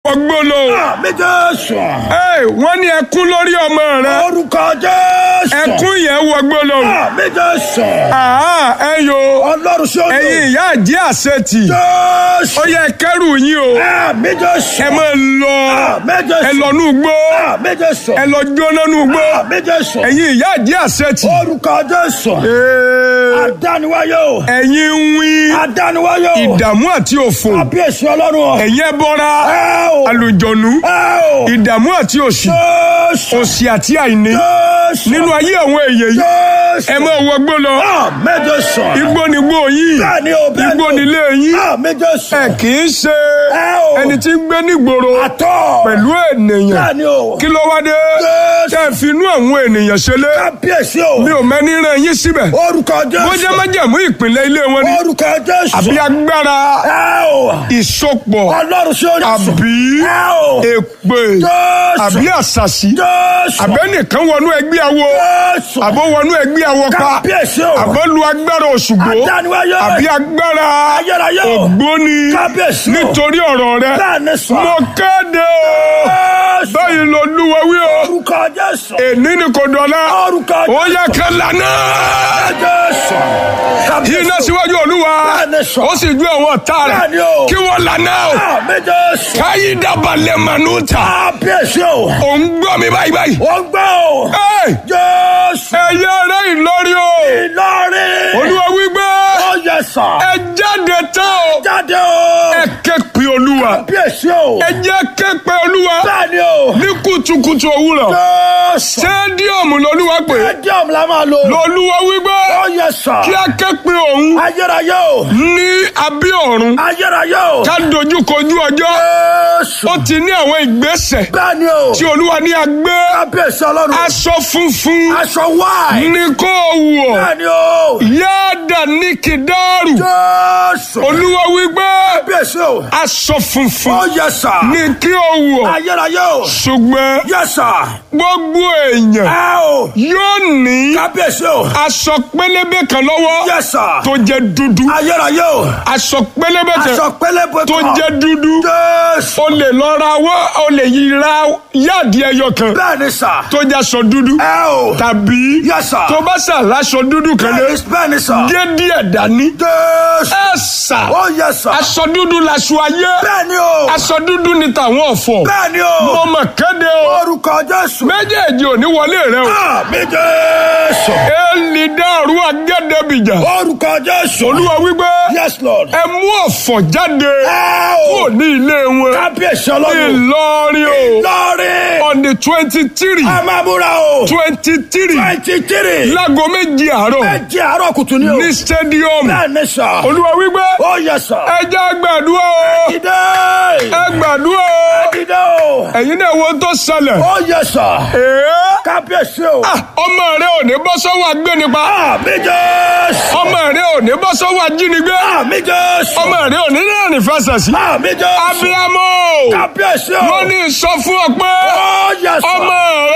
wọgbó lọ. àmì jésù. Ẹ, wọ́n ní ẹkún lórí ọmọ rẹ orúkọ jésù. ẹkún yẹn wọgbó lọ. àmì jésù. Àá ẹ yo ọlọ́run sí odò. ẹ̀yin ìyá àjẹ́ àṣetì jésù. ó yẹ kẹ́rù yín o àmì jésù. ẹ máa lọ àmì jésù. ẹ lọ nú gbó àmì jésù. ẹ lọ jóná nú gbó àmì jésù. ẹ̀yin ìyá àjẹ́ àṣetì. orúkọ jésù. Ee, adániwáyé o. ẹ̀yin ń wí adániwáyé o. ìdààmú àti òfò kábíyèsí ọlọ́run o. ẹ̀yin ẹ bọ́ra ẹ o. àlùjọ̀nú ẹ o. ìdààmú àti òṣì jésù. òṣì àti àìní jésù. nínú ayé àwọn èèyàn yìí jésù. ẹ máa wọgbó lọ àmì jésù. igbó ni gbó yìí bẹ́ẹ̀ni o bẹ́ẹ̀ni o. igbó nílé yín àmì jésù. ẹ kì í ṣe ẹ o. ẹni tí ń gbé nígboro àtọ̀. pẹ̀lú ènìyàn bẹ́ẹ̀ni o. kí ló wá dé Jésù. tẹ́ ẹ fi inú àwọn ènìyàn ṣẹlẹ̀ kábíyèsí o. mi ò mẹ́ni rán yín síbẹ̀ orúkọ jésù. bó jẹ́ májẹ̀mú ìpìlẹ̀ ilé wọn ni orúkọ jésù. àbí agbára ẹ o. ìsopọ̀ ọlọ́run sí orí sùn. àbí ẹ o. èpè jésù. àbí àṣàṣì jésù. àbẹ́nìkan wọnú ẹgbẹ́ awo jésù. àbó wọnú ẹgbẹ́ awo pa kábíyèsí o. àbó lu agbára òṣùgbó adániwáyé. àbí agbára ayérayé o. ògbóni kábíyèsí o. nítorí ọ̀rọ̀ rẹ bẹ́ẹ̀ni sọ. mo kéde o jésù. báyìí ló lúwa wí o orúkọ jésù. èní ni kò dọ̀la orúkọ ó jésù. yẹ ká lànà jésù. kábíyèsí iná o. síwájú olúwa bẹ́ẹ̀ni sọ. ó sì ju àwọn ọ̀tá rẹ̀ bẹ́ẹ̀ni o. kí wọ́n lànà o àmì jésù. káyí dábàlẹ̀ mànú ta kábíyèsí o. ò ń gbọ́ mi báyìí báyìí. ó ń gbọ́ o. Ẹ́, jésù. ẹ̀yẹ rẹ̀ ìlọrin o ìlọrin. olúwa wípé ó yẹ sọ. ẹ jáde tán o jáde o. ẹ ké pe olúwa kábíyèsí o. ẹ jẹ́ ké pe olúwa bẹ́ẹ̀ni o. ní kùtùkùtù òwúrọ̀ jésù. sẹ́díọ̀mù lolúwa pé stadium la máa lò. lolúwa wípé ó yẹ sọ. kí a ké pe òun ayérayé o. ní abí ọ̀run ayérayé o. ká dojú kojú ọjọ́ jésù. ó ti ní àwọn ìgbésẹ̀ bẹ́ẹ̀ni o. tí olúwa ní agbé kábíyèsí ọlọ́run. aṣọ funfun aṣọ wáì. ní kó wọ̀ bẹ́ẹ̀ni o. yáàdà ní kìdáàrù jésù. olúwa wípé kábíyèsí o. aṣọ funfun ó yẹ sọ. ní kí o wọ̀ ayérayé o. ṣùgbọ́n yẹ sọ. gbogbo èèyàn ẹ o. yóò ní kábíyèsí o. aṣọ pélébé kan lọ́wọ́ yẹ sọ. tó jẹ́ dúdú ayérayé o. aṣọ pélébé kan aṣọ pélébé tó kan. jẹ́ dúdú jésù. o lè lọ ra wọ́ o lè yí ra yáàdì ẹyọ kan bẹ́ẹ̀ni sà. tó jẹ́ aṣọ dúdú ẹ o. tàbí Yes, sir. tó bá sà láṣọ dúdú kan lé bẹ́ẹ̀ni bẹ́ẹ̀ni sà. gé díẹ̀ dání jésù. ẹ sà ó yẹ sà. aṣọ dúdú laṣọ ayé bẹ́ẹ̀ni o. aṣọ dúdú ni tàwọn ọ̀fọ̀ bẹ́ẹ̀ni mo o. mọ̀ kéde o orúkọ jésù. méjèèjì ò ní wọlé rẹ o àmì jésù. èlì dàrú agẹ́dẹ́bìjà orúkọ jésù. olúwa wípé yes lord. ẹ mú ọ̀fọ̀ jáde ẹ kúrò o. ní ilé wọn kábíyèsí ọlọ́run. ìlọrin o lọ́ọ̀rì. on the twenty three a máa múra o. twenty three twenty three. láago méjì àárọ̀ ẹ jẹ́ àárọ̀ kùtù ni o. ní stadium bẹ́ẹ̀ni sà. olúwa wípé ó yẹ sà. ẹ jẹ́ gbàdúrà o dìde. ẹ gbàdúrà o dìde o. ẹ̀yin náà wo tó ṣẹlẹ̀ ó yẹ sà. ee kábíyèsí o. ah, ọmọ rẹ ò ní bọ́ sọ́wọ́ agbénipa àmì jésù. ọmọ rẹ ò ní bọ́ sọ́wọ́ ajínigbé àmì jésù. ọmọ rẹ ò ní rìnrìn fẹsẹ̀ sí àmì jésù. abiyamọ kábíyèsí o. wọ́n ní sọ fún ọ pé ó yẹ sà. ọmọ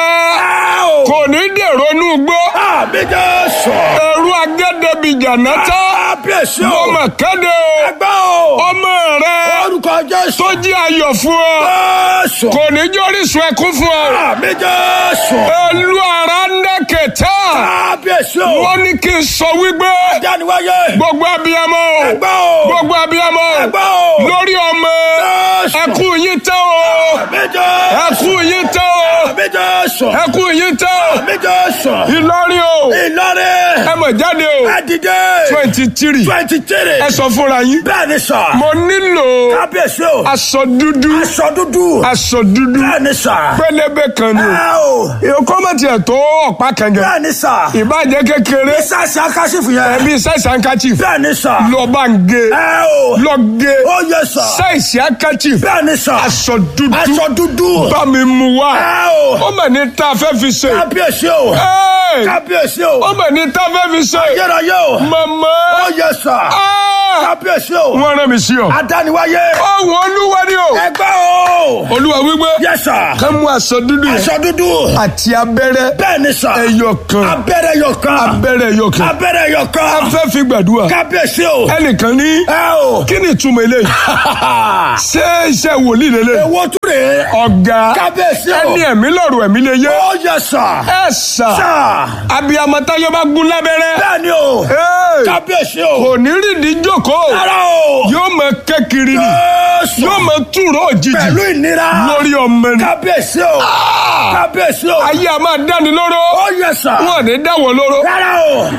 rẹ kò ní dèrò inú gbó àmì jésù. ẹrú agẹ́dẹ́bìjà náà tán kábíyèsí mo o. mà kéde o ẹgbẹ́ o. ọmọ rẹ orúkọ jésù. tó jí ayọ̀ fún ọ jésù. kò ní jórísun ẹkún fún ọ àmì jésù. ẹlú ara ń dẹ́kẹ̀tà kábíyèsí o. wọ́n ní kí n sọ wípé jániwáyé. gbogbo abiyamọ o ẹgbẹ́ o. gbogbo abiyamọ o ẹgbẹ́ o. lórí ọmọ jésù. ẹkún yín tán o àmì jésù. ẹkún yín tán o àmì jésù. ẹkún yín tán o àmì jésù. Ìlọrin o ìlọrin. ẹ mọ̀ jáde o ẹ dìde. twenty three twenty three. ẹ sọ fúnra yín bẹ́ẹ̀ni sà. mo nílò kábíyèsí o. aṣọ dúdú aṣọ dúdú. aṣọ dúdú bẹ́ẹ̀ni sà. pélébé kan ni ẹ o. o kọ́mọ̀tì ẹ̀ tó ọ̀pá kẹ̀kẹ́ bẹ́ẹ̀ni sà. ìbàjẹ́ kékeré ìsàsì akásífù yẹn. ẹbí sáìsì handkerchief bẹ́ẹ̀ni sà. lọ bá ń gé ẹ o. lọ gé ó yẹ sà. sáìsì handkerchief bẹ́ẹ̀ni sà. aṣọ dúdú aṣọ dúdú. bá mi mú wá ẹ o. ó mọ̀ ní tá a fẹ́ fi ṣe kábíyèsí o. Ẹ́ẹ̀! kábíyèsí ó o. mọ̀ ní tá a fẹ́ fi ṣe yẹ́rọ̀yẹ́ o. màmá ó yẹ sà. Ah! kábíyèsí o. wọ́n rán mi sí ọ. adániwáyé. ọ̀hún olúwa ni o ẹgbẹ́ o. o. olúwa wípé Yes sir. ká mú aṣọ dúdú yẹn Aṣọ dúdú. àti abẹ́rẹ́ Bẹ́ẹ̀ ni sà. ẹyọ kan Abẹ́rẹ́ yọ kan. abẹ́rẹ́ ẹyọ kan Abẹ́rẹ́ yọ kan. afẹ́ fi gbàdúrà Kábíyèsí o. ẹnìkan ní Ẹ o. kí ni ìtumọ̀ eléyìí ṣé iṣẹ́ wòlíì lélẹ̀ Èwo tún rè é? ọ̀gá Kábíyèsí o. ẹni ẹ̀mí lọ́rùn ẹ̀mí lè yé Ó yẹ sà. ẹ sà Sà. abiyamọ táyé bá gún lábẹ́rẹ́ Bẹ́ẹ̀ ni o. Hey! Kábíyèsí o. kò ní rìndí jókòó Rárá o. yóò mọ kékiri ni Jésù. yóò mọ túró òjijì Pẹ̀lú ìnira. lórí ọmọ ni Kábíyèsí o. Kábíyèsí o. ayé a máa dáni lóró Ó yẹ sà. wọn ò ní dáwọ́ lóró Rárá o.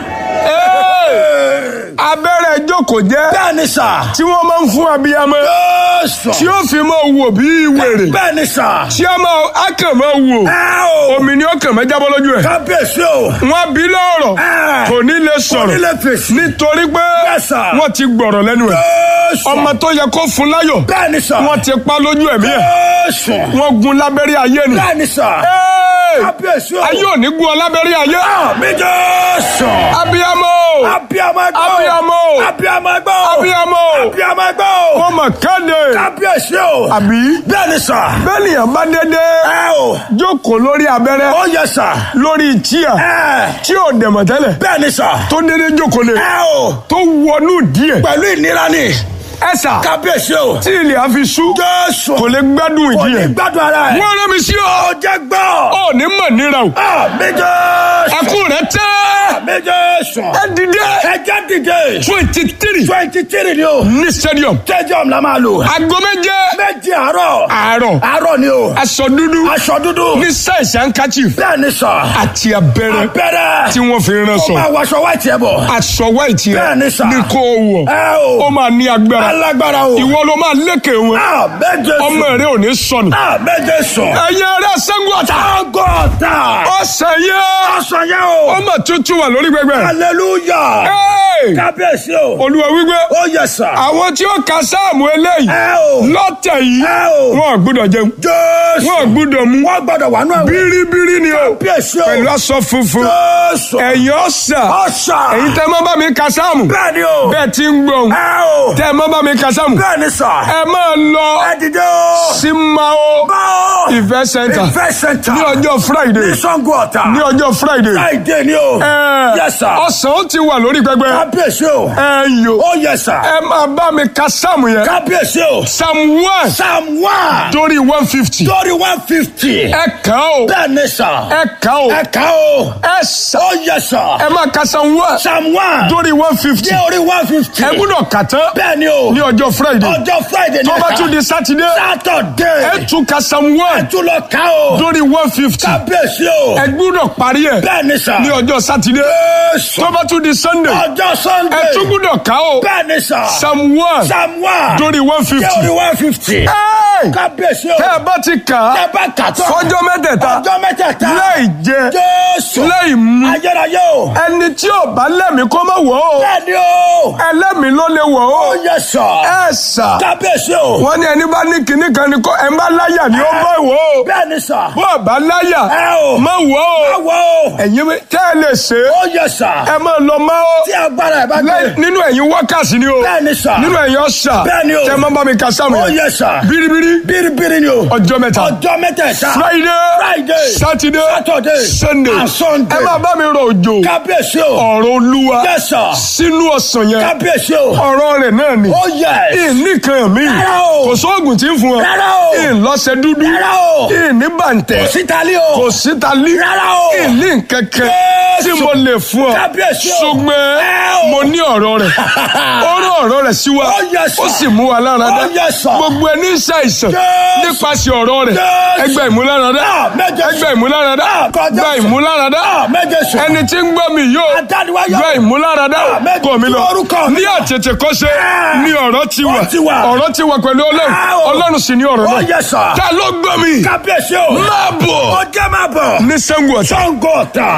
Hey! abẹ́rẹ́ jókòó jẹ́ Bẹ́ẹ̀ ni sà. tí wọ́n máa ń fún abiyamọ Jésù. tí ó fi máa wò bí wèrè Bẹ́ẹ̀ ni sà. tí a máa á kàn máa wò Ẹ o. omi ni ó kàn máa jábọ́ lójú ẹ̀ Kábíyèsí o. wọ́n bí lọ́rọ̀ Ẹ. kò ní lè sọ̀rọ̀ Onílé fèsì. nítorí pé Yes, sir. wọ́n ti gbọ̀rọ̀ lẹ́nu ẹ̀ Jésù. ọmọ tó yẹ kó fún láyọ̀ Bẹ́ẹ̀ ni sà. wọ́n ti pa lójú ẹ̀mí ẹ̀ Jésù. wọ́n gun lábẹ́rẹ́ ayé ni Bẹ́ẹ̀ ni sà. Hey! Kábíyèsí o. ayé ò ní gun ọ lábẹ́rẹ́ ayé Àmì Jésù. abiyamọ Abiyamọ gbọ́. Abiyamọ. Abiyamọ gbọ́. abiyamọ Abiyamọ gbọ́. wọ́n mọ̀ kéde Kábíyèsí o. àbí Bẹ́ẹ̀ ni sà. bẹ́ẹ̀ nìyẹn bá dédé Ẹ o. jókòó lórí abẹ́rẹ́ Ó yẹ sà. lórí tíà Ẹ. tí ò dẹ̀mọ̀ tẹ́lẹ̀ Bẹ́ẹ̀ ni sà. tó dédé jókòó lé Ẹ o. tó wọnú díẹ̀ Pẹ̀lú ìnira ni. ẹ̀sà Kábíyèsí o. tí ilẹ̀ á fi sú Jésù. kò lè gbádùn Kò ìdí ní ẹ̀ gbádùn ara ẹ̀. wọ́n rán mi sí ọ Ó jẹ́ gbọ́. ọ ní mọ̀ níra o Àmì Jésù. ẹkún rẹ tẹ́ Àmì Jésù. ẹ dìde Ẹ jẹ́ dìde. twenty three Twenty three ni o. ní stadium Stadium la máa lò. aago méje Méjì àárọ̀. àárọ̀ Àárọ̀ ni o. aṣọ dúdú Aṣọ dúdú. ní sáìsì handkerchief Bẹ́ẹ̀ ni sà. àti abẹ́rẹ́ Abẹ́rẹ́. tí wọ́n fi rán Ó sọ máa wọṣọ wáìtì ẹ̀ bọ̀. aṣọ white yẹn Bẹ́ẹ̀ ni sà. ní kó o wọ̀ Ẹ ó o. máa ní agbára Alágbára o. ìwọ ló máa lékè wọn Àmì Jésù. ọmọ rẹ ò ní sọnù Àmì Jésù. ẹ̀yin ará sẹ́gun ọ̀tá Agọ́ta. ọ̀sẹ̀ yẹn Ọ̀sán yẹn o. ọmọ tuntun wà lórí gbẹgbẹ Hallelujah. Hey! Kábíyèsí o. olúwa wípé Ó yẹ sà. àwọn tí ó ka sáàmù eléyìí Ẹ o. lọ́tẹ̀ yìí Ẹ o. wọn ò gbúdọ̀ jẹun Jésù. wọn ò gbúdọ̀ mú Wọ́n gbọ́dọ̀ wà nù ẹ̀wọ̀n. bíríbírí ni o Kábíyèsí o. pẹ̀lú aṣọ funfun Jésù. ẹ̀yin ọ̀sà Ọ̀sà. ẹ̀yin tẹ́ mọ́ bá mi ka sáàmù Bẹ́ẹ̀ ni o. bẹ́ẹ̀ ti ń gbọ̀n Ẹ o. tẹ́ mọ́ bá mi ka sáàmù Bẹ́ẹ̀ ni sà. ẹ máa lọ Ẹ dìde o. sí mao Báwo. ìfẹ́ center Ìfẹ́ center. ní ọjọ́ friday Ní Sango Ọ̀tà. ní ọjọ́ friday Friday ni o. ẹ Yes sir. ọ̀sán ó ti wà lórí pẹpẹ Kábíyèsí o. ẹ yò Ó yẹ sà. ẹ máa bá mi ka sáàmù yẹn Kábíyèsí o. psalm one Psalm one. torí one fifty Lórí one fifty. ẹ kàn ó Bẹ́ẹ̀ ni sà. ẹ kàn ó Ẹ kà o. ẹ sà Ó yẹ sà. ẹ máa ka psalm one Psalm one. torí one fifty Dé orí one fifty. ẹ gbúdọ̀ kà tán Bẹ́ẹ̀ ni o. ní ọjọ́ friday Ọjọ́ Friday ni tó ẹ bá kà. tún di sátidé Saturday. ẹ tún ka psalm one Tún lọ kà o. torí one fifty Kábíyèsí o. ẹ gbúdọ̀ parí ẹ Bẹ́ẹ̀ ni sà. ní ọjọ́ sátidé Jésù. tó bá tún di sunday Ọjọ́ Sunday. ẹ tún gbúdọ̀ kà ó Bẹ́ẹ̀ ni sà. psalm one Psalm one. torí one Dé fifty orí one fifty. Kábíyèsí o. tẹ́ ẹ bá ti kà á Tẹ́ bá kà tán. fọjọ́ mẹ́tẹ̀ẹ̀ta Ọjọ́ mẹ́tẹ̀ẹ̀ta. láì jẹ Jésù. láì mu Ayérayé o. ẹni tí ò bá lẹ́mìí kó má wọ̀ ó Bẹ́ẹ̀ ni o. ẹlẹ́mìí ló lè wọ̀ ó Ó yẹ sà. ẹ sà Kábíyèsí o. wọ́n ní ẹni bá ní kinní kan ni kó ẹ má láyà ni ó bá wọ̀ ó Bẹ́ẹ̀ ni sà. bó o bá láyà Ẹ o. má wọ̀ ó Báwo o. ẹ̀yin mi- tẹ́ ẹ lè ṣe é Ó yẹ sà. ẹ má lọ má ó Tí agbára ẹ̀ bá gbé. lẹ́yìn- nínú ẹ̀yin wákàtí ni o Bẹ́ẹ̀ ni sà. nínú ẹ̀yin ọ̀sà Bẹ́ẹ̀ ni o. tẹ́ ẹ má bá mi ka sáàmù Ó yẹn yẹ sà. bíríbírí Bíríbírí ni o. ọjọ́ mẹ́ta Ọjọ́ mẹ́tẹ̀ẹ̀ta. friday Friday. saturday Saturday. sunday And Sunday. ẹ má bá mi rọ òjò Kábíyèsí o. ọ̀rọ̀ olúwa Yes sir. sínú ọ̀sán yẹn Kábíyèsí o. ọ̀rọ̀ rẹ̀ náà ni Ó yẹ. ìníkan mi Rárá o. kò sóògùn tí ń fún ọ Rárá o. ìlọ́sẹ̀ dúdú Rárá o. ìní bàǹtẹ̀ Sítálí o. kò síta lí Rárá o. ìní kankan Jésù. tí mo lè fún ọ Kábíyèsí o. ṣùgbọ́n Ẹ o. mo ní ọ̀rọ̀ rẹ̀ ó rán ọ̀rọ̀ rẹ̀ sí wa Ó yẹ sà. ó sì mú wa lára dá Ó yẹ sà. gbogbo ẹni ń ṣàìsàn Jésù. nípasẹ̀ ọ̀rọ̀ rẹ̀ Jésù. ẹgbẹ́ ìmúláradá Ah, méje sùn. ẹgbẹ́ ìmúláradá Ah, kọjá gba sùn. ìmúláradá Ah, méje sùn. ẹni tí ń gbọ́ mi yóò Adániwáyọ̀. gba ìmúláradá Ah, méje kọ́ mi lọ orúkọ mi ní lọ. àtètè kọ́ṣe Ah. ní ọ̀rọ̀ ti wà Ó ti wà. ọ̀rọ̀ ti wà pẹ̀lú ọlọ́run Ah, o. ọlọ́run sì ní ọ̀rọ̀ Ó náà yẹ sà. ta ló gbọ́ mi Kábíyèsí o. máa bọ̀ Ó jẹ́ máa bọ̀. ní Ṣàngó Ọ̀tà Sango Ọ̀tà. Ee,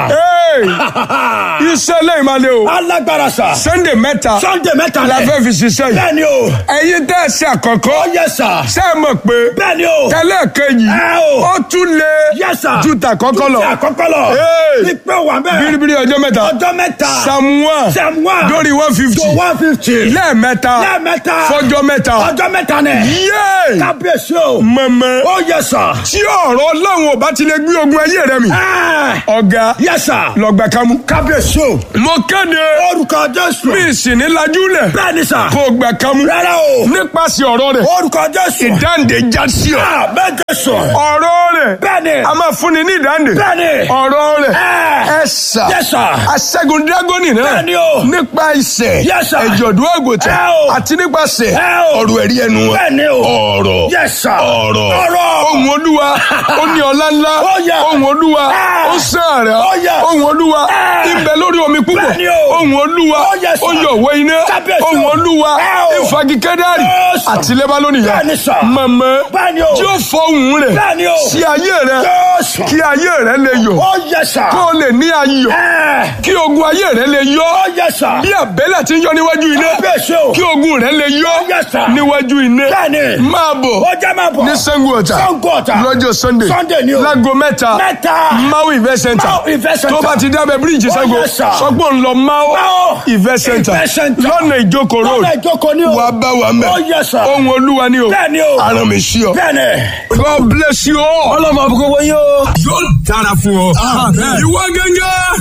iṣẹ́ lẹ́yìn máa lé o alágbára sà. sunday mẹ́ta sunday mẹ́ta la lẹ̀. fẹ́ fi ṣiṣẹ́ yìí bẹ́ẹ̀ni o. ẹ̀yin tẹ́ ẹ ṣe àkọ́kọ́ ó yẹ sà. ṣé ẹ mọ̀ pé bẹ́ẹ̀ni o. tẹ́lẹ̀ kejì ẹ o. ó tún lé Yes, sir. ju tàkọ́kọ́ lọ Ti àkọ́kọ́ lọ. Hey. Ìpè wà bẹ́ẹ̀. biribiri ọjọ́ mẹ́ta ọjọ́ mẹ́ta. samuel Sam one. lórí one fifty to one fifty. lẹ́ẹ̀mẹ́ta lẹ́ẹ̀mẹ́ta. fọjọ́ mẹ́ta ọjọ́ mẹ́ta nẹ̀. yéé kábíyèsí o. mọ̀mọ́ ó yẹ sà. tí ọ̀rọ̀ ọlọ́run ò bá ti lè gbé ogun ayé rẹ mi ẹ ọ̀gá yẹ sà. lọ́gbà kámú. kábíyèsí o. mo kéde orúkọ jésù. mi sì ní lajúlẹ̀ bẹ́ẹ̀ni sà. kó o gbà kámú rárá o. nípasẹ̀ ọ̀rọ̀ rẹ̀ orúkọ jésù. ìdáǹdè já sí ọ. Ah, bẹ́ẹ̀ jésù. ọ̀rọ̀ rẹ̀ bẹ́ẹ̀ni. a máa fúnni ní ìdáǹdè bẹ́ẹ̀ni. ọ̀rọ̀ rẹ̀ ẹ ẹ sà yẹ sà. aṣẹ́gun dírágọ́nì náà Bẹ́ẹ̀ni o. nípa ìṣẹ̀ Yes, sir. ẹ̀jọ̀dún àgùntàn Ẹ o. àti nípasẹ̀ Ẹ o. ọ̀rọ̀ ẹ̀rí ẹnu wọn. bẹ́ẹ̀ni o. ọ̀rọ̀ yẹ sà. ọ̀rọ̀ ọ̀rọ̀. ohun olúwa ó ní ọlá ńlá Ó yẹ. ohun olúwa Ẹ. ó sàárẹ̀ Ó yẹ. ohun olúwa Ẹ. ibẹ̀ lórí omi púpọ̀ Bẹ́ẹ̀ni o. ohun olúwa Ó yẹ, sir. ó yọ̀wọ́ iná Kábíyèsí o. ohun olúwa Ẹ o. ìfagikẹ́dárì Yes, sir. àti lẹ́bálónì yá Bẹ́ẹ̀ni, sir. mọ̀mọ́ Bẹ́ẹ̀ni o. tí ó fọ ohun rẹ̀ Bẹ́ẹ̀ni o. sí ayé rẹ̀ Jésù. kí ayé rẹ̀ lè yọ̀ ó yẹ sà. kó o lè ní ayọ̀ ẹ kí ogun ayé rẹ̀ lè yọ̀ ó yẹ sà. bí àbẹ́lẹ̀ ti ń yọ níwájú iná kábíyèsí o. kí ogun rẹ̀ lè yọ̀ Yes, sir. níwájú iná Bẹ́ẹ̀ni. máa bọ̀ ó jẹ́ máa bọ̀. ní Ṣàngó Ọ̀tà Ṣàngó Ọ̀tà. lọ́jọ́ sunday Sunday ni o. láago mẹ́ta Mẹ́ta. mau event center Mau Event Center. tó bá ti dábẹ́ bíríìjì Oh, Ṣàngó yes, sir. sọgbọ́n ń lọ mau Mau event center Event Center. lọ́nà ìjókòó road lọ́nà ìjókòó ni o. wàá bá wa mẹ́ ó yẹ sà. ohun olúwa ni o Bẹ́ẹ̀ni o. aràn mi sí ọ. bẹ́ẹ̀ni. God bless you all. ọlọ́mọ àbúkọ́ wọ́n yóò. yóò dára fún ọ. ìwọ gẹ́gẹ́